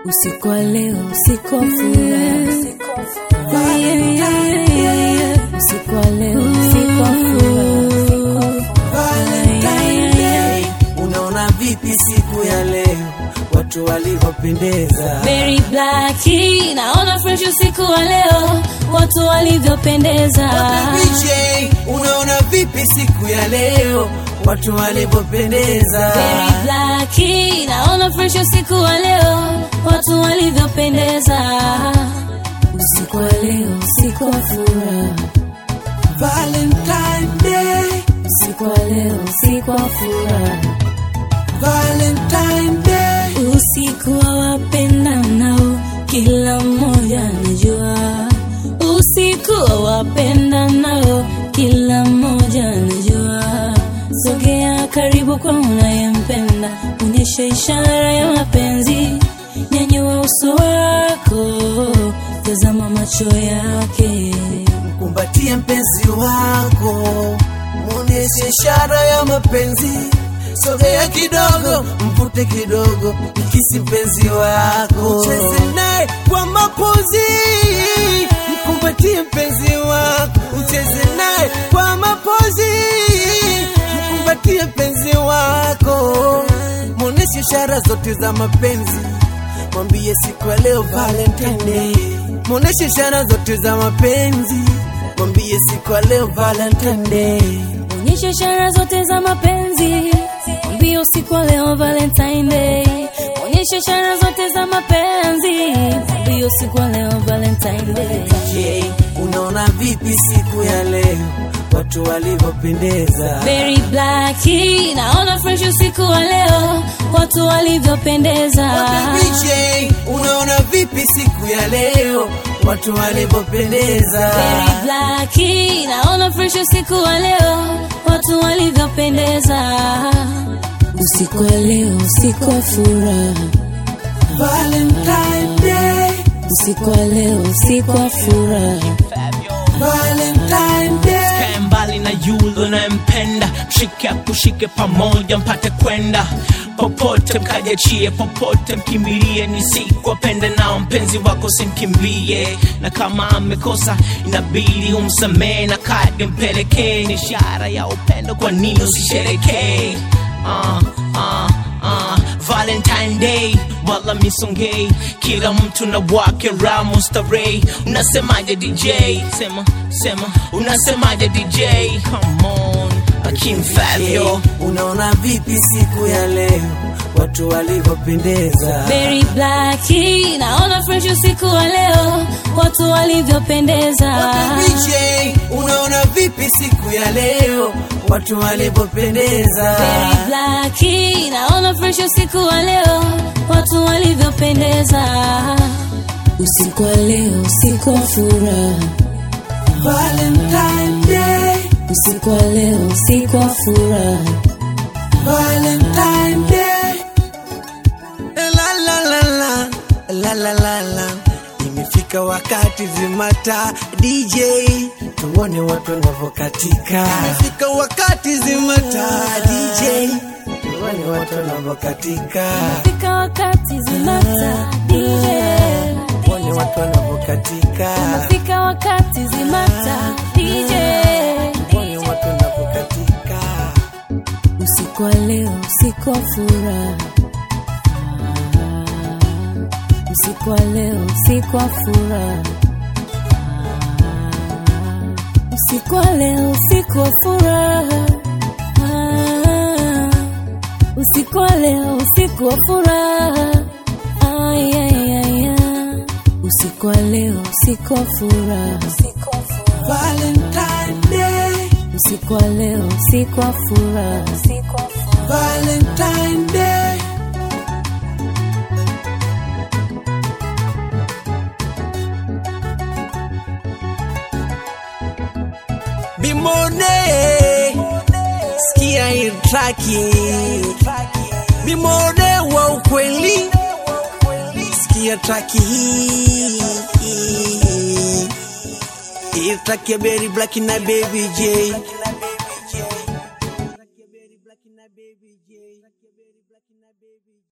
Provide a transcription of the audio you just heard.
usiku wa leo, usiku wa furaha. Yeah, yeah, yeah, yeah. Usiku wa leo, usiku wa furaha. Valentine Day. Unaona vipi siku ya leo watu walivyopendeza? Very black, naona fresh usiku wa leo, watu walivyopendeza. DJ, unaona vipi siku ya leo watu walivyopendeza? Very black, naona fresh usiku wa leo, watu walivyopendeza. Usiku wa leo, usiku wa furaha. Valentine Day, Usiku wa leo, usiku wa furaha. Valentine Day. Usiku wa wapendanao, kila mmoja anajua. Usiku wa wapendanao, kila mmoja anajua. Sogea karibu kwa unayempenda, onyesha ishara ya mapenzi. Nyanyua uso wako, tazama macho yake. Kumbatie mpenzi wako, muoneshe ishara ya mapenzi. Sogea kidogo, mvute kidogo, mkisi mpenzi wako, cheze naye kwa mapozi. Mkumbatie mpenzi wako, ucheze naye kwa mapozi. Mkumbatie mpenzi wako, muoneshe ishara zote za mapenzi. Mwambie siku ya leo Valentine Day, muoneshe ishara zote za mapenzi. Mwambie siku ya leo Valentine Day. Onyesha ishara zote za mapenzi. Mwambie usiku wa leo Valentine Day. Onyesha ishara zote za mapenzi. Mwambie usiku wa leo Valentine Day. Je, unaona vipi siku ya leo watu walivyopendeza? Very black, naona fresh usiku wa leo, watu walivyopendeza. DJ, unaona vipi siku ya leo watu walivyopendeza? Very black, naona fresh usiku wa leo, watu walivyopendeza. Usiku wa leo, usiku wa furaha. Valentine Day, Usiku wa leo, usiku wa furaha. Valentine Day. Kae mbali na yule unayempenda, mshike akushike pamoja mpate kwenda popote, mkajachie popote, mkimbilie ni siku wapende nao, mpenzi wako simkimbie, na kama amekosa inabidi umsamehe, na kadi mpelekee, ni ishara ya upendo, kwa nini usisherekee? uh, uh, uh, Valentine Day wala misongei, kila mtu na wake ramu starehe. Unasemaje DJ? Sema sema, unasemaje DJ? Come on, Akim Fabio. Unaona vipi siku ya leo watu walivyopendeza? Very black, naona fresh usiku wa leo, watu walivyopendeza. DJ, unaona vipi siku ya leo watu walivyopendeza? Very black, naona fresh usiku wa leo, watu walivyopendeza. Usiku wa leo, usiku wa furaha. Valentine Day, Usiku wa leo, usiku wa furaha. Valentine Day. La la la la, la la la la. Imefika wakati zimata DJ, tuone watu wanavyokatika. Imefika wakati zimata DJ, tuone watu wanavyokatika. Fika wakati zimata DJ. Tuone watu wanavyokatika. Fika wakati zimata DJ. Tuone watu wanavyokatika. Usiku wa leo, usiku wa furaha. Usiku wa leo, usiku wa furaha. Usiku wa leo, usiku wa furaha. Usiku wa leo, usiku wa furaha. Ay, ay, ay, ay. Usiku wa leo, usiku wa furaha. Valentine Day, Usiku wa leo, usiku wa furaha. Valentine Day. Bimone, sikia hii traki. Bimone wa ukweli, sikia traki hii. Hii traki ya Berry Black na Baby J.